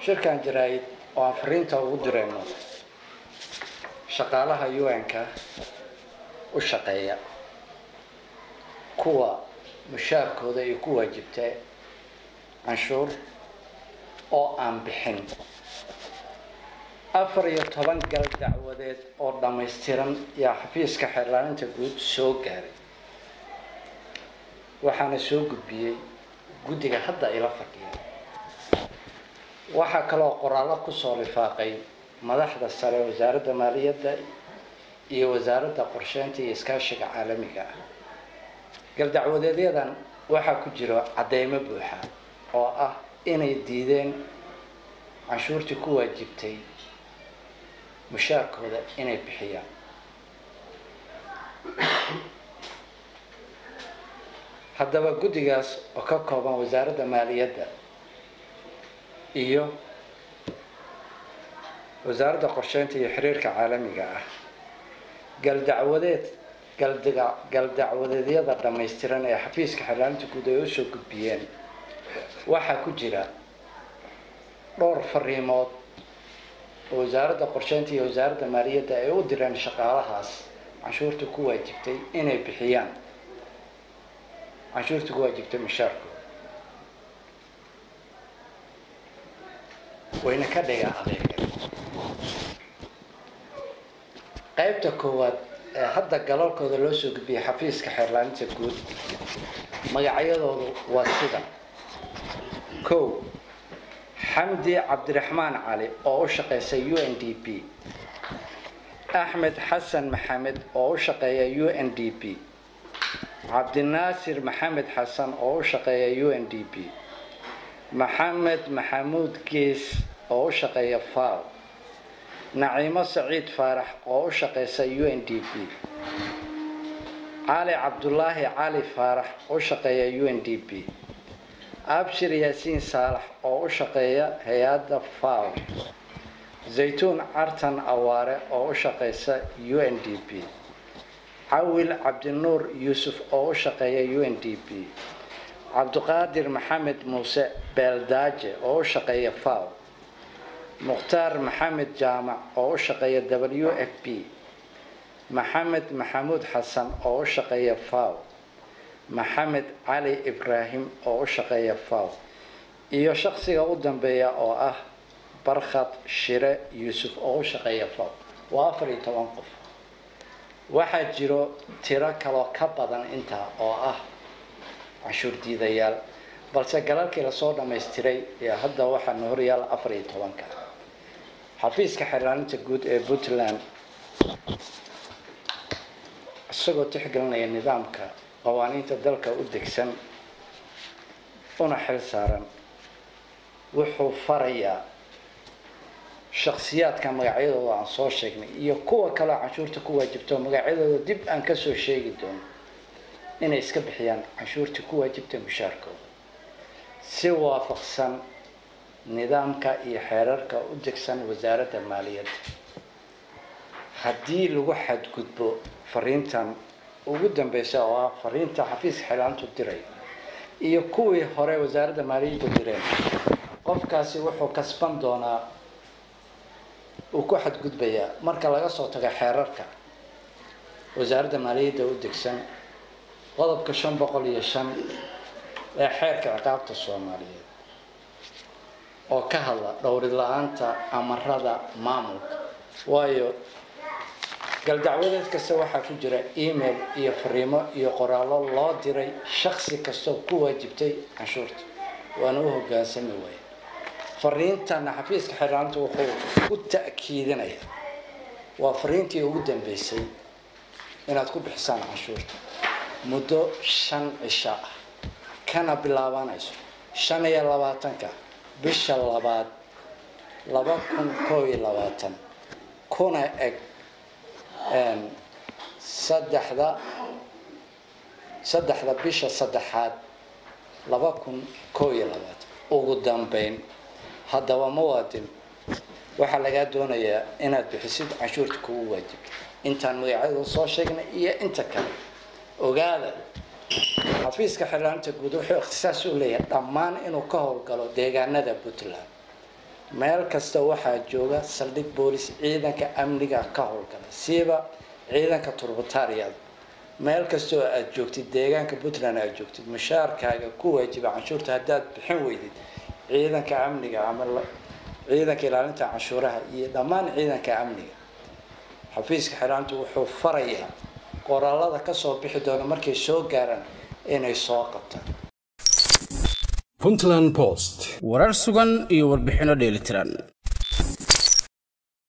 shirkan jaraa'id oo aan fariinta ugu dirayno shaqaalaha un-ka u shaqeeya kuwa mushaarkooda ay ku waajibta canshuur oo aan bixin afar iyo toban gal dacwadeed oo dhammaystiran yaa xafiiska xeerlaalinta guud soo gaaray waxaana soo gudbiyey guddiga hadda ila fadhiya waxaa kaloo qoraallo kusoo lifaaqay madaxda sare wasaaradda maaliyadda iyo wasaaradda qorsheynta iyo iskaashiga caalamiga ah galdacwadeedyadan waxaa ku jira cadeymo buuxa oo ah inay diideen canshuurtii ku waajibtay mushaarkooda inay bixiyaan haddaba guddigaas oo ka kooban wasaaradda maaliyadda iyo wasaaradda qorsheynta iyo xiriirka caalamiga ah galdacwadeed galdiga galdacwadeedyada dhammaystiran ee xafiiska xeerlaalinta guud ay usoo gudbiyeen waxaa ku jira dhowr fariimood oo wasaaradda qorsheynta iyo wasaaradda maaliyadda ay u direen shaqaalahaas canshuurta ku waajibtay inay bixiyaan canshuurta ku waajibtay mushaarkooda wayna ka dhiga adeega qaybta koowaad ee hadda galalkooda loo soo gudbiyay xafiiska xeerlaalinta guud magacyadoodu waa sida kow xamdi cabdiraxmaan cali oo u shaqeysa u n d p axmed xasan maxamed oo u shaqeeya u n d p cabdinaasir maxamed xasan oo u shaqeeya u n d p maxamed maxamuud gees oo u shaqeeya faw naciimo saciid faarax oo u shaqeysa u n d p cali cabdulaahi cali faarax oo u shaqeeya u n d p abshir yaasiin saalax oo u shaqeeya hay-adda faw zaytuun cartan awaare oo u shaqeysa u n d p cawil cabdinuur yuusuf oo u shaqeeya u n d p cabdiqaadir maxamed muuse beeldaaje oo u shaqeeya faw mukhtaar maxamed jaamac oo u shaqeeya w f p maxamed maxamuud xasan oo u shaqeeya faw maxamed cali ibraahim oo u shaqeeya faw iyo shaqsiga u dambeeya oo ah barkhad shire yuusuf oo u shaqeeya faw waa afar iyo toban qof waxaa jiro tiro kaloo ka badan intaa oo ah canshuur diidayaal balse galalkii lasoo dhammaystiray ee hadda waxaana horyaala afar iyo tobanka xafiiska xeerlaalinta guud ee puntland isagoo tixgelinaya nidaamka qawaaniinta dalka u degsan una xil saaran wuxuu farayaa shaksiyaadka magacyadooda aan soo sheegnay iyo kuwa kaleo canshuurta ku waajibto magacyadooda dib aan kasoo sheegi doono inay iska bixiyaan canshuurtii ku waajibta mushaarkooda si waafaqsan nidaamka iyo xeerarka u degsan wasaaradda maaliyadda haddii lagu xadgudbo fariintan ugu dambeysa oo ah fariinta xafiiska xeelaantu diray iyo kuwii hore wasaaradda maaliyaddu direen qofkaasi wuxuu kasban doonaa uu ku xadgudbayaa marka laga soo tago xeerarka wasaaradda maaliyadda u degsan qodobka shan boqol iyo shan ee xeerka ciqaabta soomaaliyeed oo ka hadla dhowrid la-aanta amarada maamulka waayo galdacwadeed kasta waxaa ku jira email iyo fariimo iyo qoraallo loo diray shaksi kastoo ku waajibtay canshuurta waana u hogaansami waaya fariintana xafiiska xeerlaanta wuxuu ku ta'kiidinaya waa fariintii ugu dambeysay inaad ku bixisaan canshuurta muddo shan cisho ah kana bilaabanayso shan iyo labaatanka bisha labaad laba kun koo iyo labaatan kuna eg saddexda saddexda bisha saddexaad laba kun koo iyo labaatan ugu dambeyn haddaba muwaadin waxaa lagaa doonayaa inaad bixisid canshuurta kugu waajibta intaan magacyada soo sheegnay iyo inta kale ogaada xafiiska xirlaanta guud wuxuu ikhtisaas u leeyahay dhammaan inuu ka howlgalo deegaanada puntland meel kasta waxaa jooga saldhig boolis ciidanka amniga ka howlgala siiba ciidanka turbataariyada meel kastoo aad joogtid deegaanka puntland aad joogtid mushaarkaaga ku waajiba canshuurta haddaad bixin weydid ciidanka amniga ama ciidanka ilaalinta canshuuraha iyo dhammaan ciidanka amniga xafiiska xiraantu wuxuu farayaa qoraalada kasoo bixi doona markay soo gaaraan inay soo qabtaan puntland post warar sugan iyo warbixinno dheelitiran